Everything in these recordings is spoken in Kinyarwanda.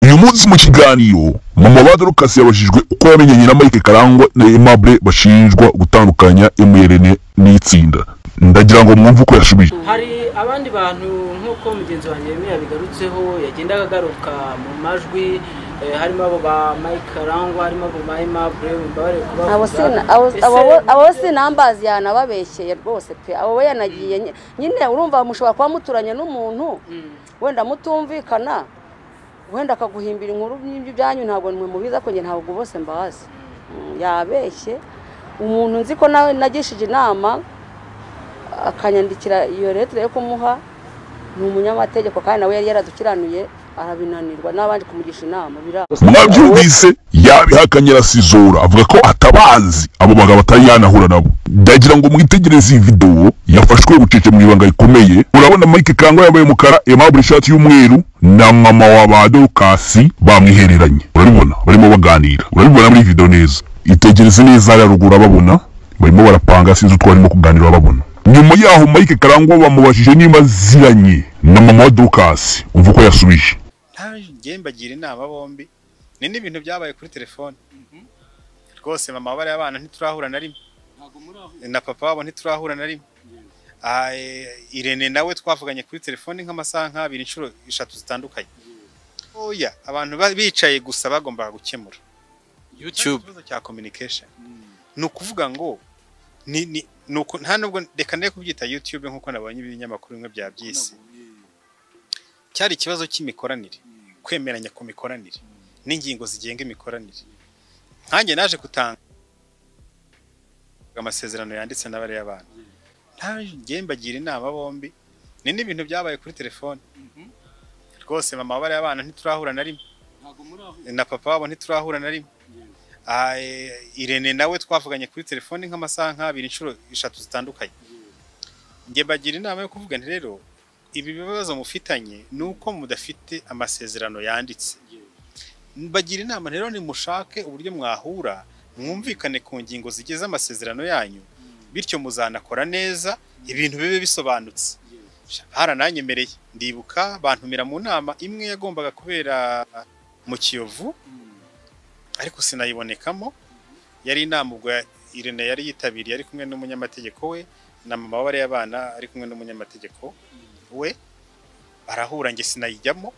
uyu munsi mu kiganiro mama wa dorukasi yabajijwe uko yamenyanye na mike karangwa na aimable bashinjwa gutandukanya mrn n'itsinda ndagira ngo mwumve uko yasubije hari abandi bantu nk'uko mugenzi wanjye yemeye yabigarutseho yagendaga agaruka mu majwi eh, harimo abo ba mike karangwa harimo abo ba aimable mbabarire kubavuga abo sina- abo- Ese- abo- abo sinambazi yanababeshyeye rwose pe abo we yanagiye nye- nyine urumva mushobora kuba muturanye n'umuntu Mm. wenda mutumvikana wenda akaguhimbira inkuru y'ibyanyu ntabwo mwe mubiza ko njye ntabwo bose mbazi Mm, yabeshye umuntu nzi ko nawe nagishije inama akanyandikira iyo letire yo kumuha ni umunyamategeko kandi nawe yari yaradukiranuye arabinanirwa n'abandi kumugisha inama biraba mwabyumvise yabihakanye arasizora avuga ko atabazi abo bagabo atari yanahura nabo ndagira ngo mwitegereze iyi video yafashwe bucece mu ibanga rikomeye urabona mike karangwa yambaye umukara aimable ishati y'umweru na mama wa ba dorukasi bamwihereranye urabibona barimo baganira urabibona muri iyi video neza itegereze neza hariya ruguru ababona barimo barapanga sinzi utwo barimo kuganira babona nyuma yaho mike karangwa bamubajije niba aziranye na mama wa dorukasi umva uko yasubije ntange mbagira inama bombi ni n'ibintu byabaye kuri telefone rwose mama bariya bana ntiturahura na rimwe na papa wabo ntiturahura na rimwe Ah, eh, irene nawe twavuganye kuri telefone nk'amasaha nk'abiri inshuro eshatu zitandukanye oya abantu ba- bicaye gusa bagombaga gukemura YouTube ikibazo cya communication ni ukuvuga ngo ni ni ni uku- nta nubwo reka ndeke kubyita YouTube nk'uko nabonye ibinyamakuru bimwe bya byisi cyari ikibazo cy'imikoranire kwemeranya ku mikoranire n'ingingo zigenga imikoranire nkanjye naje gutanga amasezerano yanditse na bariya bana ntange mbagira inama bombi ni n'ibintu byabaye kuri telefone rwose mama bariya bana ntiturahura na rimwe na papa wabo ntiturahura na rimwe Ah, eh, Irene nawe twavuganye kuri telefone nk'amasaha nk'abiri inshuro eshatu zitandukanye njye mbagira inama yo kuvuga nti rero ibi bibazo mufitanye ni uko mudafite amasezerano yanditse mbagira inama rero nimushake uburyo mwahura mwumvikane ku ngingo zigize amasezerano yanyu bityo muzanakora neza ibintu bibe bisobanutse barananyemereye ndibuka bantumira mu nama imwe yagombaga kubera mu kiyovu ariko sinayibonekamo yari inama ubwo ya- Irene yari yitabiriye ari kumwe n'umunyamategeko we na mama wa bariya bana ari kumwe n'umunyamategeko we barahura njye sinayijyamo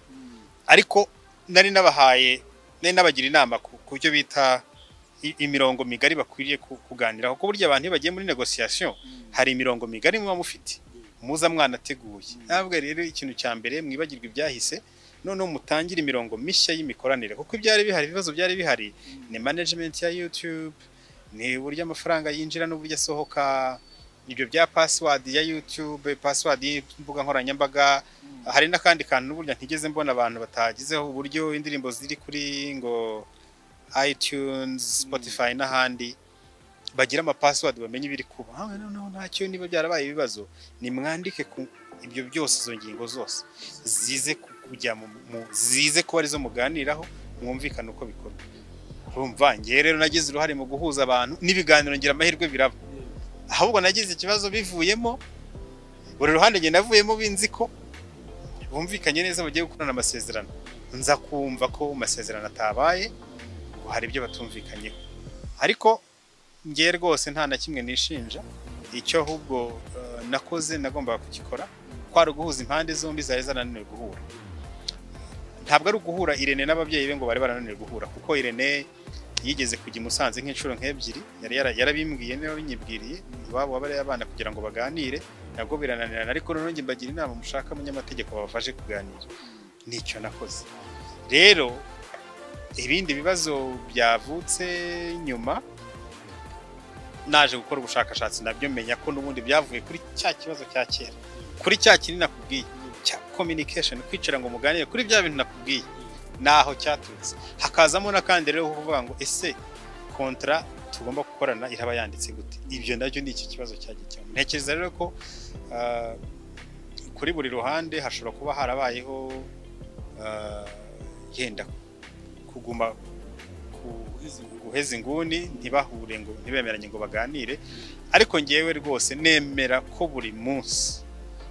ariko nari nabahaye nari nabagira inama ku ku byo bita i- imirongo migari bakwiriye ku- kuganiraho ko burya abantu iyo bagiye muri negosiyasiyo hari imirongo migari muba mufite muza mwanateguye ntabwo rero ikintu cya mbere mwibagirwa ibyahise noneho mutangire imirongo mishya y'imikoranire kuko ibyari bihari ibibazo byari bihari ni management ya YouTube ni uburyo amafaranga yinjira n'uburyo asohoka ibyo bya password ya YouTube password y'imbuga nkoranyambaga hari n'akandi kantu n'uburyo ntigeze mbona abantu batagizeho uburyo indirimbo ziri kuri ngo iTunes Spotify n'ahandi bagira amapassword bamenye ibiri kuba Ah, noneho ntacyo niba byarabaye ibibazo nimwandike ku ibyo byose izo ngingo zose zize ku- kujya mu, mu- zize kuba arizo muganiraho mwumvikane uko bikorwa urumva ngewe rero nagize uruhare mu guhuza abantu n'ibiganiro ngira amahirwe biraba ahubwo nagize ikibazo bivuyemo buri ruhande njye navuyemo binzi ko bumvikanye neza bagiye gukorana amasezerano nza kumva ko amasezerano atabaye ngo hari ibyo batumvikanyeho ariko ngewe rwose nta na kimwe nishinja icyo ahubwo eh, nakoze nagombaga kugikora kwari uguhuza impande zombi zari zananiwe guhura ntabwo ari uguhura irene n'ababyeyi be ngo bari barananiwe guhura kuko irene yigeze kujya i musanze nk'inshuro nk'ebyiri yari yara- yarabimbwiye niba binyibwiriye iwabo wabariya abana kugira ngo baganire nabwo birananirana ariko noneho njye mbagira inama mushaka umunyamategeko babafashe kuganira nicyo nakoze rero ibindi bibazo byavutse nyuma naje gukora ubushakashatsi nabyo menya ko n'ubundi byavuye kuri cya kibazo cya kera kuri cya kinini nakubwiye cya communication kwicara ngo muganire kuri bya bintu nakubwiye naho cyaturutse hakazamo n'akandi rero ho kuvuga ngo ese kontra tugomba gukorana iraba yanditse gute ibyo nabyo ni iki kibazo cyagiye cyane ntekereza rero ko ah, kuri buri ruhande hashobora kuba harabayeho ah, yenda kuguma ku- guheza inguni ntibahure ngo ntibemeranye ngo baganire ariko ngewe rwose nemera ko buri munsi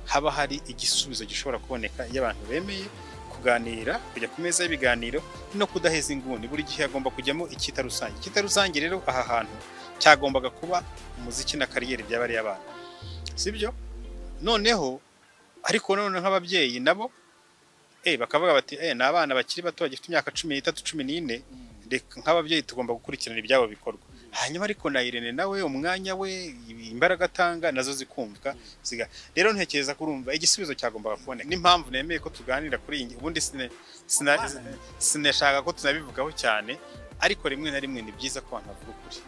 haba hari igisubizo gishobora kuboneka iyo abantu bemeye kuganira kujya ku meza y'ibiganiro no kudaheza inguni buri gihe hagomba kujyamo icyita rusange icyita rusange rero aha hantu cyagombaga kuba umuziki na kariyeri by'abariya abana sibyo noneho ariko none nk'ababyeyi nabo eh bakavuga bati eh ni abana bakiri bato bagifite imyaka cumi n'itatu cumi n'ine reka nk'ababyeyi tugomba gukurikirana ibyabo bikorwa hanyuma ariko na Irene nawe umwanya we imbaraga atanga nazo zikumvwa ziga rero ntekereza kurumva igisubizo cyagombaga kuboneka n'impamvu nemeye ko tuganira kuri iyi ngi- ubundi sine- sina- sinashaka ko tunabivugaho cyane ariko rimwe na rimwe ni byiza ko abantu bavuga ukuri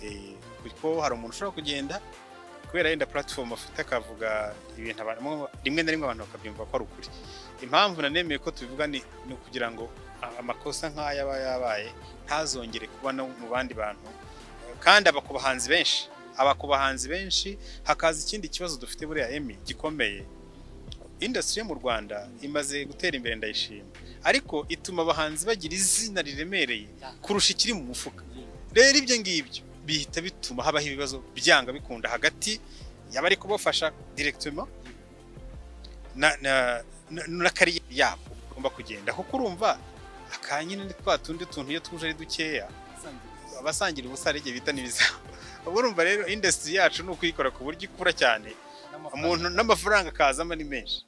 Eh, kuko hari umuntu ushobora kugenda kubera yenda platform afite akavuga ibintu abantu rimwe na rimwe abantu bakabyumva ko ari ukuri impamvu nanemeye ko tubivuga ni ni ukugira ngo a- amakosa nk'aya aba yabaye ntazongere kuba no mu bandi bantu kandi aba ku bahanzi benshi aba ku bahanzi benshi hakaza ikindi kibazo dufite buriya emi gikomeye industry yo mu Rwanda imaze gutera imbere ndayishima ariko ituma abahanzi bagira izina riremereye kurusha ikiri mu mufuka rero ibyo ngibyo bihita bituma habaho ibibazo byanga bikunda hagati y'abari kubafasha directement na, na, na, na kariyeri yabo ugomba kugenda kuko urumva akanyine ni twa tundi tuntu iyo tuje ari dukeya abasangira ubusa hari igihe bita n'ibizaba urumva rero industry yacu ni ukuyikora ku buryo ikura cyane umuntu n'amafaranga akazamo ni menshi